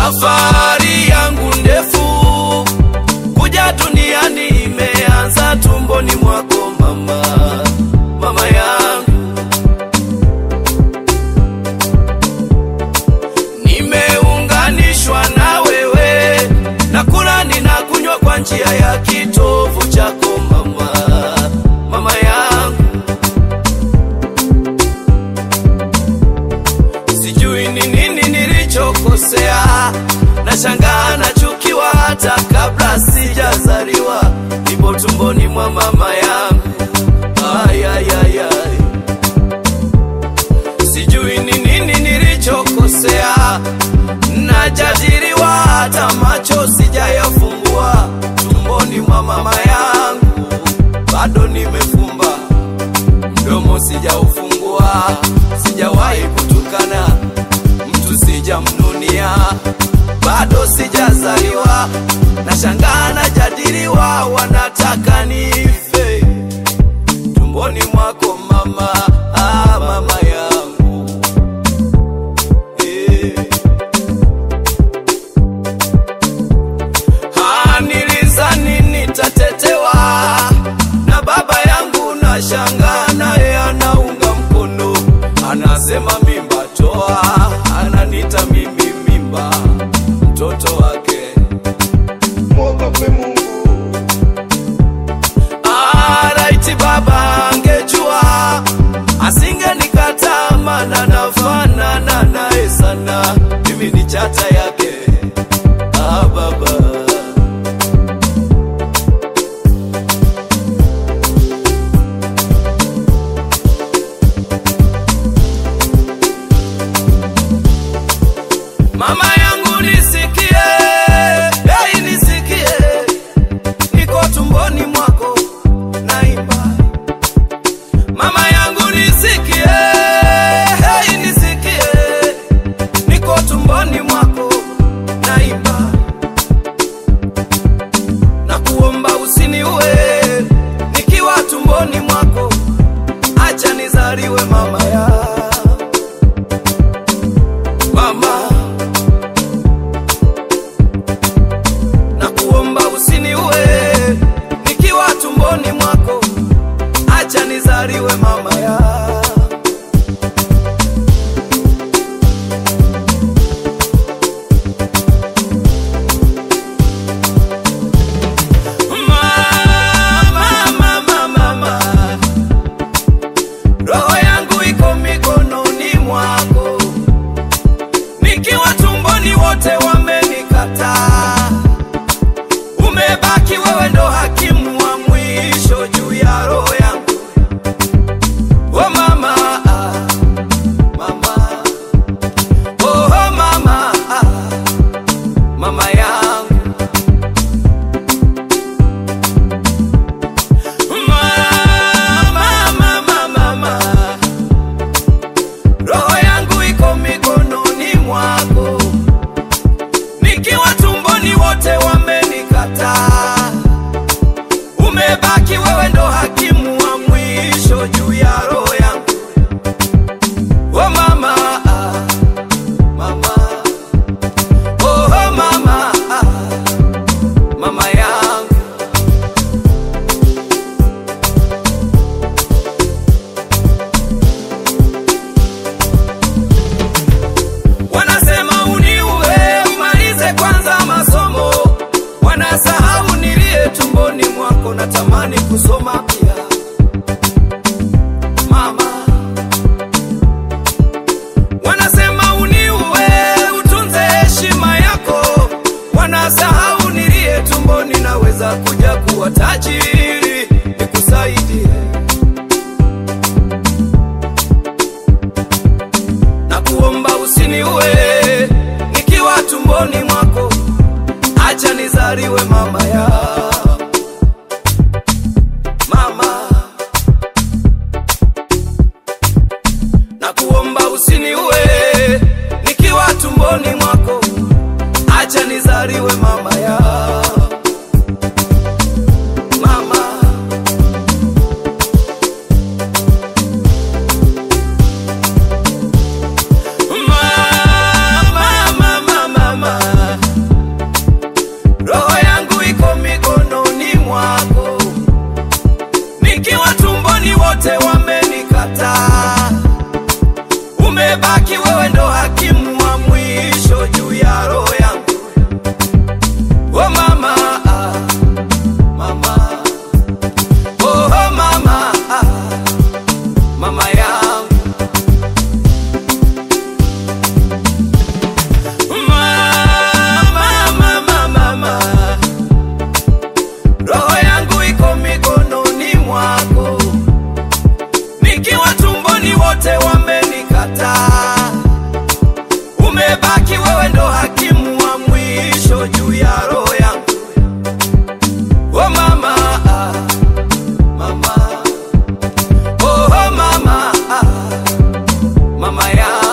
Safari yangu ndefu kuja duniani imeanza tumboni mwako mama, mama yangu. Nimeunganishwa na wewe, nakula ninakunywa kwa njia ya kitovu chako mama, mama yangu. Sijui ni nini nilichokosea, nashangaa nachukiwa hata kabla sijazaliwa, nipo tumboni mwa mama yangu. Ay, ay, ay, ay. Sijui ni nini nilichokosea, najadiliwa hata macho sijayafungua, tumboni mwa mama yangu bado nimefumba mdomo sijaufungua, sijawahi kutukana mtu, sijamnunia, bado sijazaliwa, nashangaa najadiliwa, wanataka nife tumboni mwako mama, ah, mama yangu eh. Ah, nilizani nitatetewa na baba yangu, na shanga naye anaunga mkono, anasema mimba toa, ananita mimi mimba, mtoto wake. mwogope Mungu, Ah, raiti baba angejua asingenikataa, maana nafanana naye sana, mimi ni chata yake. Ah, baba Mama yangu nisikie, hey, nisikie, niko tumboni mwako naimba. Mama yangu nisikie, hey, nisikie, niko tumboni mwako naimba. Na kuomba usiniue nikiwa tumboni mwako, acha nizaliwe mama ya mama na kuomba usiniue nikiwa tumboni mwako, acha nizaliwe mama ya Mama, mama, mama. Roho yangu iko mikononi mwako, nikiwa tumboni wote wamenikataa umebaki wewe ndo hakimu wa mwisho juu ya roho yangu. Oh mama, ah, mama, oh mama, ah, mama yangu. Mama, mama, mama, roho yangu iko mikononi mwako nikiwa tumboni wote wamenikataa, umebaki wewe ndo hakimu wa mwisho juu ya roho yangu. Oh mama, ah, mama, oh mama, ah, mama yangu. Wanasema uniue umalize kwanza masomo, wanasahau nilie tumboni mwako, natamani kusoma pia mama. Wanasema uniue utunze heshima yako, wanasahau nilie tumboni, naweza kuja kuwa tajiri nikusaidie na kuomba usiniue nikiwa tumboni mwako, acha nizaliwe mama ya mama, na kuomba usiniue nikiwa tumboni mwako, acha nizaliwe mama ya mama. Mama, mama, mama, umebaki wewe ndo hakimu wa mwisho juu ya roho yangu. Oh mama, ah, mama, oh mama, ah, mama yangu. Mama, mama, mama, roho yangu iko mikononi mwako, nikiwa tumboni wote wamenikataa. Umebaki wewe ndo hakimu wa mwisho juu ya roho yangu. Oh mama, ah, mama, oh mama, ah, mama yangu.